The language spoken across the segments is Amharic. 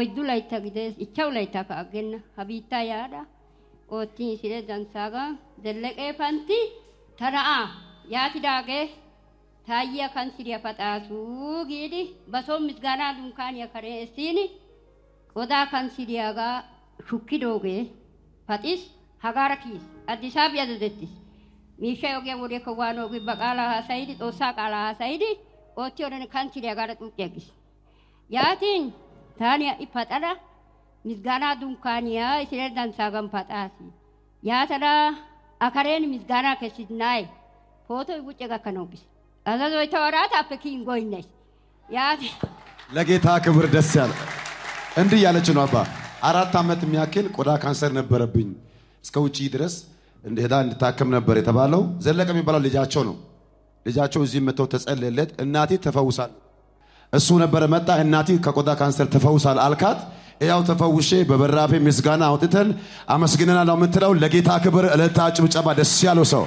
oyddu laytta gidees ichchawu laytta ka aggenna ha biittaa yaada oottin sire danssaaga zelleqee pantti ta na'aa yaatidaagee taayyiya kanssiriya paxaasu giidi ba son misgaanaa dunkkaaniya karen essiin qodaa kanssiriyaagaa shukkidoogee paxis hagaara kiyis addisaabi azazettis miishshay ogiyan wodiyakka waanoogi ba qaalaa haasayidi xoossaa qaalaa haasayidi oottiyodenne kanssiriyaagaara xuuqqi aggis yaatin taani ha'i paxada misgaanaa dunkkaaniya isire danssaagan paxaasi yaatada akareen misgaanaa kessidnaaye pootoy wucce gakkanawu bis azazoy ተወራታpe ኪን ጎይነሽ ያት ለጌታ ክብር ደስ ያለ እንዲህ ያለች ነው አባ አራት ዓመት የሚያክል ቆዳ ካንሰር ነበረብኝ እስከ ውጭ ድረስ ሄዳ እንድታከም ነበር የተባለው ዘለቀ የሚባለው ልጃቸው ነው ልጃቸው እዚህ መጥተው ተጸለየለት እናቴ ተፈውሳል እሱ ነበረ መጣ እናቴ ከቆዳ ካንሰር ተፈውሳል አልካት ያው ተፈውሼ በበራፌ ምስጋና አውጥተን አመስግነናል ነው የምትለው ለጌታ ክብር እልልታ ጭብጨባ ደስ ያለው ሰው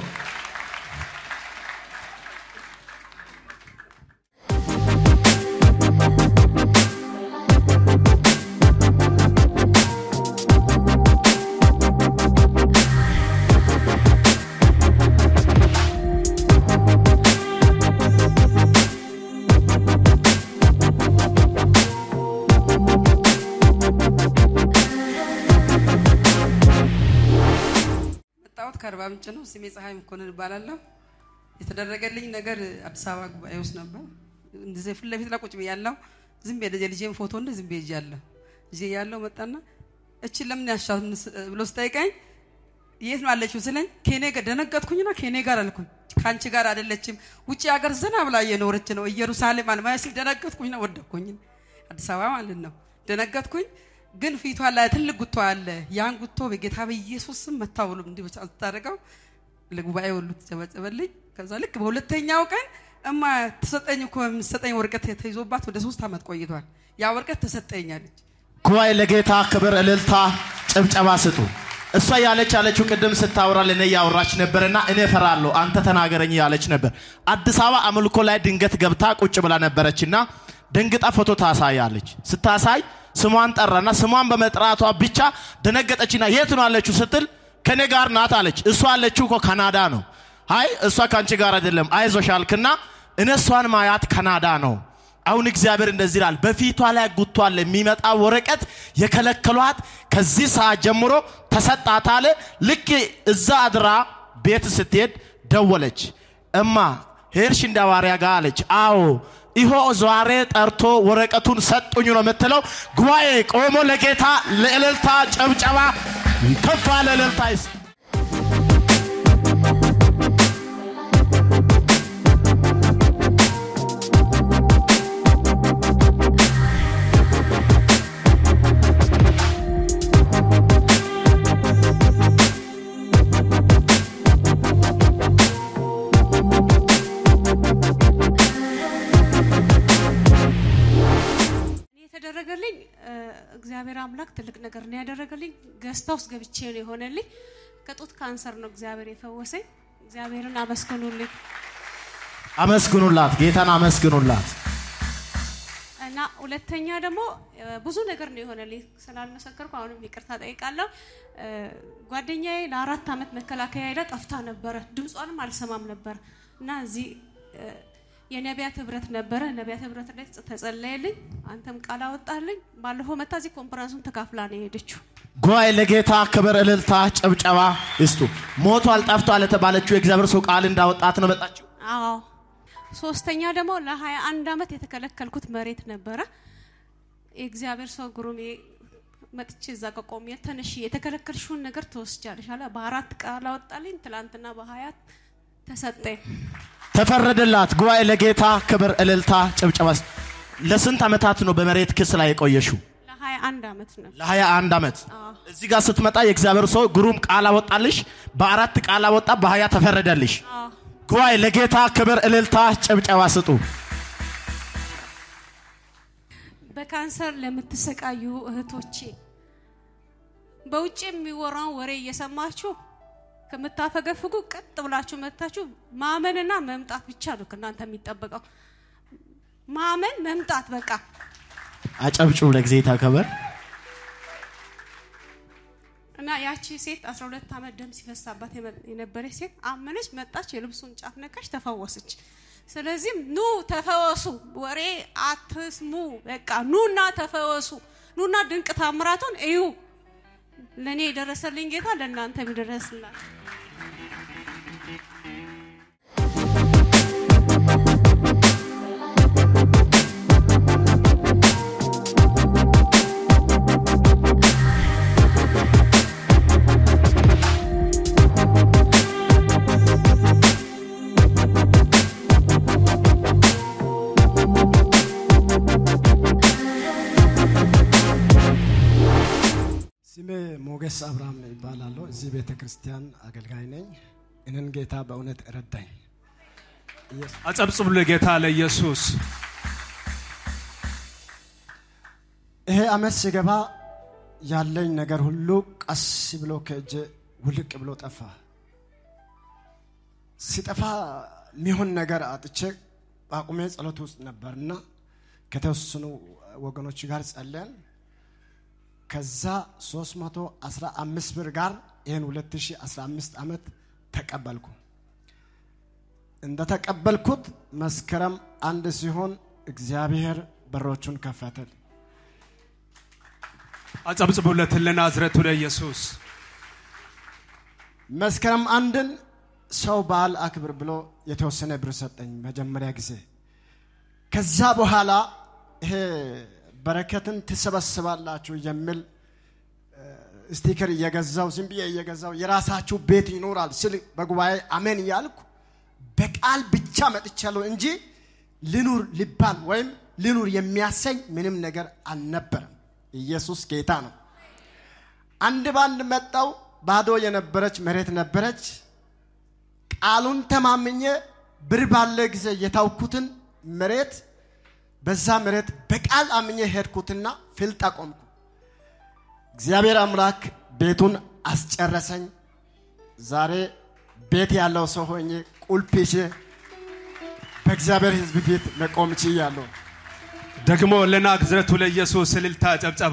መጣሁት ከአርባ ምንጭ ነው። ስሜ ፀሐይ መኮንን እባላለሁ። የተደረገልኝ ነገር አዲስ አበባ ጉባኤ ውስጥ ነበር። እንደዚህ ፊት ለፊት ላይ ቁጭ ብያለሁ። ዝም ብዬ የልጄን ፎቶ እንደ ዝም ብዬ ይዣለሁ። ይዤ ያለው መጣና እችን ለምን ያሻት ብሎ ስጠይቀኝ የት ነው አለችው ስለኝ ከኔ ጋር ደነገጥኩኝና ከኔ ጋር አልኩኝ። ከአንቺ ጋር አይደለችም፣ ውጭ ሀገር ዘና ብላ እየኖረች ነው ኢየሩሳሌም አልማስል ደነገጥኩኝና ወደኩኝ። አዲስ አበባ ማለት ነው። ደነገጥኩኝ። ግን ፊቷ ላይ ትልቅ ጉቶ አለ። ያን ጉቶ በጌታ በኢየሱስ ስም መታ ብሎ እንዲህ ብቻ ስታደርገው ለጉባኤ ሁሉ ተጨበጨበልኝ። ከዛ ልክ በሁለተኛው ቀን እማ ተሰጠኝ እኮ የምትሰጠኝ ወረቀት ተይዞባት ወደ ሶስት ዓመት ቆይቷል። ያ ወረቀት ተሰጠኛለች። ጉባኤ ለጌታ ክብር እልልታ ጭብጨባ ስጡ። እሷ ያለች ያለችው ቅድም ስታወራ ለእኔ እያወራች ነበርና እኔ እፈራለሁ አንተ ተናገረኝ ያለች ነበር። አዲስ አበባ አምልኮ ላይ ድንገት ገብታ ቁጭ ብላ ነበረችና ደንግጣ ፎቶ ታሳያለች። ስታሳይ ስሟን ጠራና ስሟን በመጥራቷ ብቻ ደነገጠችና የት ነው አለችው ስትል ከኔ ጋር ናት አለች። እሷ አለችው እኮ ካናዳ ነው። አይ እሷ ከአንቺ ጋር አይደለም አይዞሽ አልክና እኔ እሷን ማያት ካናዳ ነው። አሁን እግዚአብሔር እንደዚህ ይላል፣ በፊቷ ላይ ጉቷል የሚመጣ ወረቀት የከለከሏት ከዚህ ሰዓት ጀምሮ ተሰጣት አለ። ልክ እዛ አድራ ቤት ስትሄድ ደወለች። እማ ሄድሽ እንደ ሐዋርያ ጋር አለች። አዎ ይሆ ዛሬ ጠርቶ ወረቀቱን ሰጡኝ ነው የምትለው። ጉባኤ ቆሞ ለጌታ ለእልልታ ጨብጨባ ከፍ ያለ እልልታ ይስጥ። እኔ የተደረገልኝ እ፣ እግዚአብሔር አምላክ ትልቅ ነገር ነው ያደረገልኝ። ገዝታ ውስጥ ገብቼ ነው የሆነልኝ። ከጡት ካንሰር ነው እግዚአብሔር የፈወሰኝ። እግዚአብሔርን አመስግኑልኝ አመስግኑላት፣ ጌታን አመስግኑላት። እና ሁለተኛ ደግሞ እ፣ ብዙ ነገር ነው የሆነልኝ። ስላልመሰከርኩ አሁንም ይቅርታ ጠይቃለሁ። እ፣ ጓደኛዬ ለአራት ዓመት መከላከያ ሄዳ ጠፍታ ነበረ። ድምጿንም አልሰማም ነበር እና እዚህ እ፣ የነቢያት ህብረት ነበረ። ነቢያት ህብረት ላይ ተጸለየልኝ። አንተም ቃል አወጣልኝ። ባለፈው መታ እዚህ ኮንፈረንሱን ተካፍላ ነው የሄደችው። ጉባኤ ለጌታ ክብር እልልታ ጭብጨባ ይስጡ። ሞቷል ጠፍቷል የተባለችው የእግዚአብሔር ሰው ቃል እንዳወጣት ነው መጣችው። አዎ ሶስተኛ ደግሞ ለሀያ አንድ ዓመት የተከለከልኩት መሬት ነበረ። የእግዚአብሔር ሰው ግሩሜ መጥቼ እዛ ከቆሜ ተነሽ የተከለከልሽውን ነገር ትወስጃለሽ አለ። በአራት ቃል አወጣልኝ። ትላንትና በሀያት ተሰጠኝ። ተፈረደላት። ጉባኤ ለጌታ ክብር እልልታ ጭብጨባ ይስጥ። ለስንት ዓመታት ነው በመሬት ክስ ላይ የቆየሽው? ለሀያ አንድ ዓመት ነው። ለሀያ አንድ ዓመት አዎ። እዚህ ጋር ስትመጣ የእግዚአብሔር ሰው ግሩም ቃል አወጣልሽ። በአራት ቃል አወጣ፣ በሀያ ተፈረደልሽ። አዎ። ጉባኤ ለጌታ ክብር እልልታ ጭብጨባ ስጡ። በካንሰር ለምትሰቃዩ እህቶቼ በውጭ የሚወራውን ወሬ እየሰማችሁ ከምታፈገፍጉ ቀጥ ብላችሁ መታችሁ ማመንና መምጣት ብቻ ነው ከእናንተ የሚጠበቀው። ማመን መምጣት በቃ አጨብጭቡ ለጊዜታ ክብር እና ያቺ ሴት 12 ዓመት ደም ሲፈሳባት የመ- የነበረች ሴት አመነች፣ መጣች፣ የልብሱን ጫፍ ነካች፣ ተፈወሰች። ስለዚህም ኑ ተፈወሱ፣ ወሬ አትስሙ፣ በቃ ኑና ተፈወሱ፣ ኑና ድንቅ ታምራቱን እዩ። ለእኔ የደረሰልኝ ጌታ ለእናንተ ይድረስላል። ስሜ ሞገስ አብርሃም ይባላለሁ። እዚህ ቤተ ክርስቲያን አገልጋይ ነኝ። እንን ጌታ በእውነት ረዳኝ። አጨብጭቡ ለጌታ ለኢየሱስ። ይሄ አመት ሲገባ ያለኝ ነገር ሁሉ ቀስ ብሎ ከእጄ ውልቅ ብሎ ጠፋ። ሲጠፋ የሚሆን ነገር አጥቼ አቁሜ ጸሎት ውስጥ ነበርና ከተወሰኑ ወገኖች ጋር ጸለያን። ከዛ 315 ብር ጋር ይህን 2015 ዓመት ተቀበልኩ። እንደተቀበልኩት መስከረም አንድ ሲሆን እግዚአብሔር በሮቹን ከፈተል። አጨብጭቡለት ለናዝረቱ ለኢየሱስ። መስከረም አንድን ሰው በዓል አክብር ብሎ የተወሰነ ብር ሰጠኝ መጀመሪያ ጊዜ። ከዛ በኋላ ይሄ በረከትን ትሰበስባላችሁ የሚል እ፣ ስቲከር እየገዛው ዝም ብዬ እየገዛው የራሳችሁ ቤት ይኖራል ስል በጉባኤ አሜን እያልኩ በቃል ብቻ መጥቻለሁ እንጂ ልኑር ሊባል ወይም ልኑር የሚያሰኝ ምንም ነገር አልነበረም። ኢየሱስ ጌታ ነው። አንድ ባንድ መጣው። ባዶ የነበረች መሬት ነበረች። ቃሉን ተማምኜ ብር ባለ ጊዜ የታውኩትን መሬት በዛ መሬት በቃል አምኜ ሄድኩትና ፍልጥ አቆምኩ። እግዚአብሔር አምላክ ቤቱን አስጨረሰኝ። ዛሬ ቤት ያለው ሰው ሆኜ ቁልፍ ይዤ በእግዚአብሔር ሕዝብ ፊት መቆም ችያለሁ። ደግሞ ለናዝረቱ ለኢየሱስ እልልታ ጨብጨባ።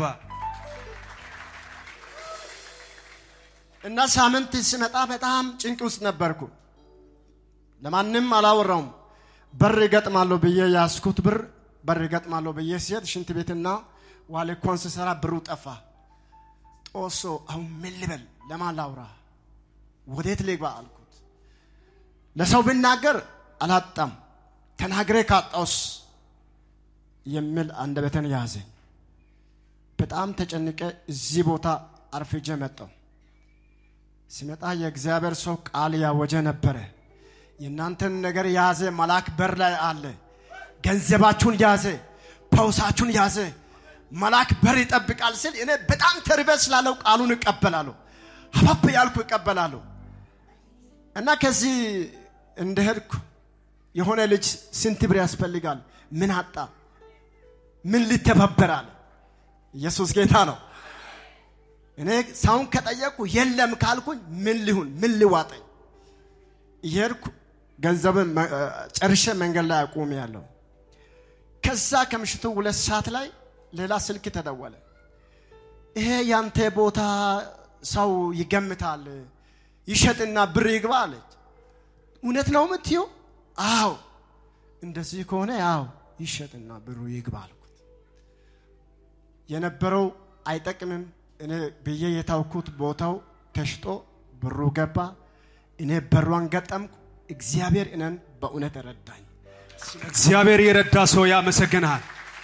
እና ሳምንት ሲመጣ በጣም ጭንቅ ውስጥ ነበርኩ። ለማንም አላወራውም። በር እገጥማለሁ ብዬ ያስኩት ብር በር እገጥማለሁ ብዬ ሲሄድ ሽንት ቤትና ዋሌኮን ስሰራ ብሩ ጠፋ። ጦሶ አሁን ምን ልበል? ለማን ላውራ? ወዴት ልግባ አልኩት። ለሰው ብናገር አላጣም፣ ተናግሬ ካጣውስ የሚል አንደበትን ያዘኝ። በጣም ተጨንቄ እዚህ ቦታ አርፍጄ መጣሁ። ሲመጣ የእግዚአብሔር ሰው ቃል ያወጀ ነበረ። የእናንተን ነገር ያዘ መልአክ በር ላይ አለ። ገንዘባችሁን ያዘ፣ ፐውሳችሁን ያዘ፣ መልአክ በር ይጠብቃል ስል እኔ በጣም ተርቤ ስላለው ቃሉን እቀበላለሁ። ሀባብ ያልኩ እቀበላለሁ። እና ከዚህ እንደሄድኩ የሆነ ልጅ ስንት ብር ያስፈልጋል? ምን አጣ? ምን ሊተባበራል? ኢየሱስ ጌታ ነው። እኔ ሳሁን ከጠየቅኩ የለም ካልኩኝ ምን ሊሁን ምን ሊዋጠኝ? እየሄድኩ ገንዘብን መ- እ፣ ጨርሼ መንገድ ላይ አቁሜ ያለው። ከዛ ከምሽቱ ሁለት ሰዓት ላይ ሌላ ስልክ ተደወለ። ይሄ ያንተ ቦታ ሰው ይገምታል ይሸጥና ብር ይግባ አለች። እውነት ነው የምትይው? አዎ። እንደዚህ ከሆነ ያው ይሸጥና ብሩ ይግባ አልኩት። የነበረው አይጠቅምም እኔ ብዬ የታውኩት ቦታው ተሽጦ ብሩ ገባ። እኔ በሯን ገጠምኩ። እግዚአብሔር እኔን በእውነት ረዳኝ። እግዚአብሔር የረዳ ሰው ያመሰግናል።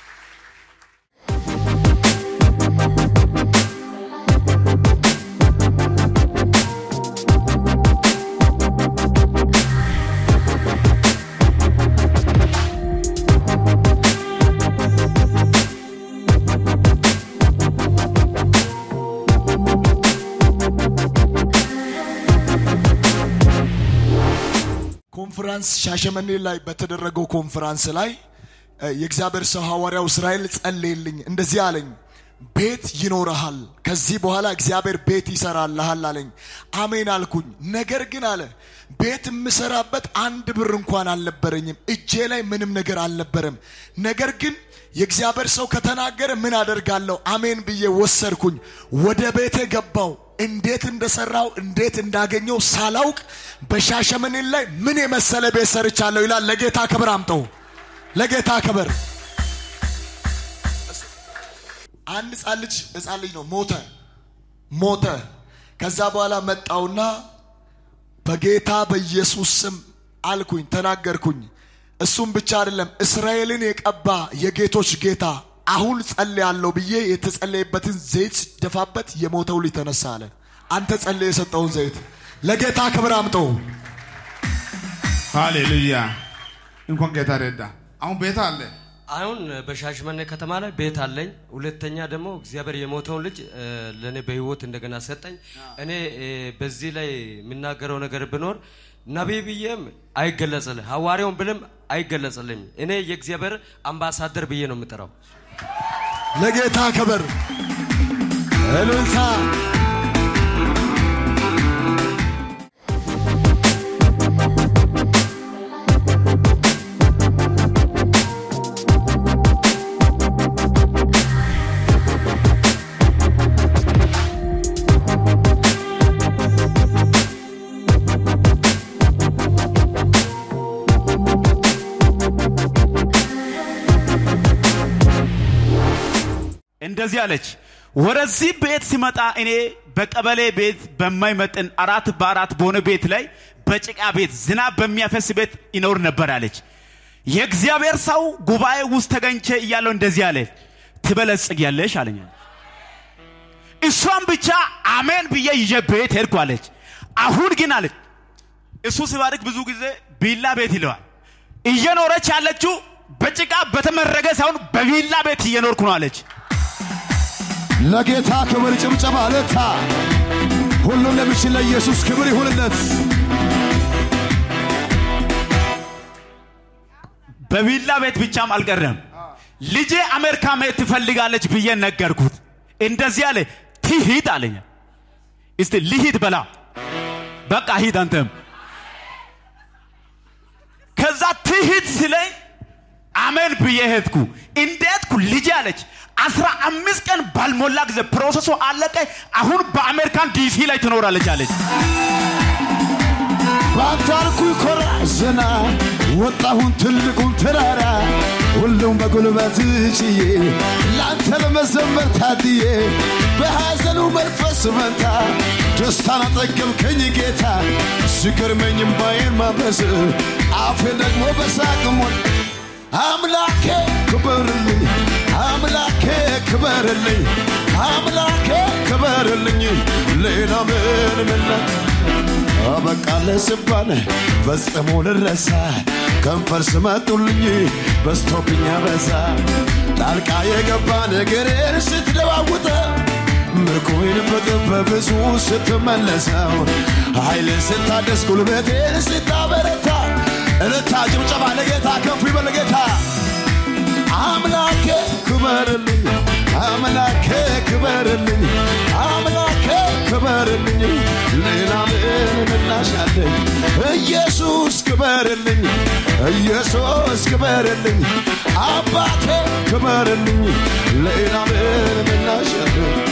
ኮንፈረንስ ሻሸመኔ ላይ በተደረገው ኮንፈረንስ ላይ እ፣ የእግዚአብሔር ሰው ሐዋርያው እስራኤል ጸለየልኝ። እንደዚህ አለኝ፣ ቤት ይኖረሃል፣ ከዚህ በኋላ እግዚአብሔር ቤት ይሰራልሃል አለኝ። አሜን አልኩኝ። ነገር ግን አለ ቤት የምሰራበት አንድ ብር እንኳን አልነበረኝም፣ እጄ ላይ ምንም ነገር አልነበረም። ነገር ግን የእግዚአብሔር ሰው ከተናገረ ምን አደርጋለሁ? አሜን ብዬ ወሰድኩኝ። ወደ ቤቴ ገባው። እንዴት እንደሰራው እንዴት እንዳገኘው ሳላውቅ በሻሸመኔ ላይ ምን የመሰለ ቤት ሰርቻለሁ ይላል። ለጌታ ክብር አምጠው፣ ለጌታ ክብር። አንድ ህፃን ልጅ ህፃን ልጅ ነው ሞተ ሞተ። ከዛ በኋላ መጣውና በጌታ በኢየሱስ ስም አልኩኝ፣ ተናገርኩኝ። እሱም ብቻ አይደለም እስራኤልን የቀባ የጌቶች ጌታ አሁን ጸልያለሁ ብዬ የተጸለየበትን ዘይት ደፋበት የሞተው ልጅ ተነሳ አለ። አንተ ጸልየ የሰጠውን ዘይት ለጌታ ክብር አምጠው። ሃሌሉያ። እንኳን ጌታ ረዳ። አሁን ቤት አለ። አሁን በሻሽመኔ ከተማ ላይ ቤት አለኝ። ሁለተኛ ደግሞ እግዚአብሔር የሞተውን ልጅ እ፣ ለእኔ በህይወት እንደገና ሰጠኝ። እኔ እ፣ በዚህ ላይ የምናገረው ነገር ብኖር ነቢይ ብዬም አይገለጽልህ፣ ሐዋርያውን ብልም አይገለጽልኝ። እኔ የእግዚአብሔር አምባሳደር ብዬ ነው የምጠራው። ለጌታ ክብር እልልታ። እንደዚህ አለች። ወደዚህ ቤት ሲመጣ እኔ በቀበሌ ቤት በማይመጥን አራት በአራት በሆነ ቤት ላይ በጭቃ ቤት ዝናብ በሚያፈስ ቤት ይኖር ነበር አለች። የእግዚአብሔር ሰው ጉባኤ ውስጥ ተገኝቼ እያለው እንደዚህ አለ፣ ትበለጽጊያለሽ አለኝ። እሷም ብቻ አሜን ብዬ ይዤ ቤት ሄድኩ አለች። አሁን ግን አለች እሱ ሲባርክ ብዙ ጊዜ ቢላ ቤት ይለዋል። እየኖረች ያለችው በጭቃ በተመረገ ሳይሆን በቪላ ቤት እየኖርኩ ነው አለች። ለጌታ ክብር ጭብጨባ ለታ ሁሉም ለሚችል ለኢየሱስ ክብር ይሁንለት። በቪላ ቤት ብቻም አልቀረም። ልጄ አሜሪካ መሄድ ትፈልጋለች ብዬ ነገርኩት። እንደዚህ አለ፣ ትሂድ አለኝ። እስቲ ልሂድ በላ፣ በቃ ሂድ አንተም። ከዛ ትሂድ ስለኝ አሜን ብዬ ሄድኩ። እንዴትኩ ልጄ አለች። አስራ አምስት ቀን ባልሞላ ጊዜ ፕሮሰሱ አለቀ። አሁን በአሜሪካን ዲሲ ላይ ትኖራለች አለች። በአንተ አልኩኝ ኮራ ዘና ወጣሁን ትልቁን ተራራ ሁሉም በጉልበት ጭዬ ለአንተ ለመዘመር ታድዬ በሐዘኑ መንፈስ መንታ ደስታን አጠገብከኝ ጌታ ሲገርመኝ እምባዬን ማበስ አፌን ደግሞ በሳቅ ሞል አምላኬ ክበርልኝ አምላኬ ክበርልኝ አምላኬ ክበርልኝ ሌላ ምን ምነት አበቃለ ስባል ፈጽሞ ልረሳ ከንፈር ስመጡልኝ በስቶብኛ በዛ ጣልቃ የገባ ነገሬን ስትለዋውጠ ምርኮይን በጥፍ በብዙ ስትመለሰው ኃይልን ስታደስ ጉልበቴን ስታበረታ እልታ ጭብጨባ ለጌታ ከፍ ይበል ጌታ አምላኬ ክበርልኝ አምላኬ ክበርልኝ አምላኬ ክበርልኝ ሌላ ምን ምላሽ አለኝ ኢየሱስ ክበርልኝ ኢየሱስ ክበርልኝ አባቴ ክበርልኝ ሌላ ምን ምላሽ አለኝ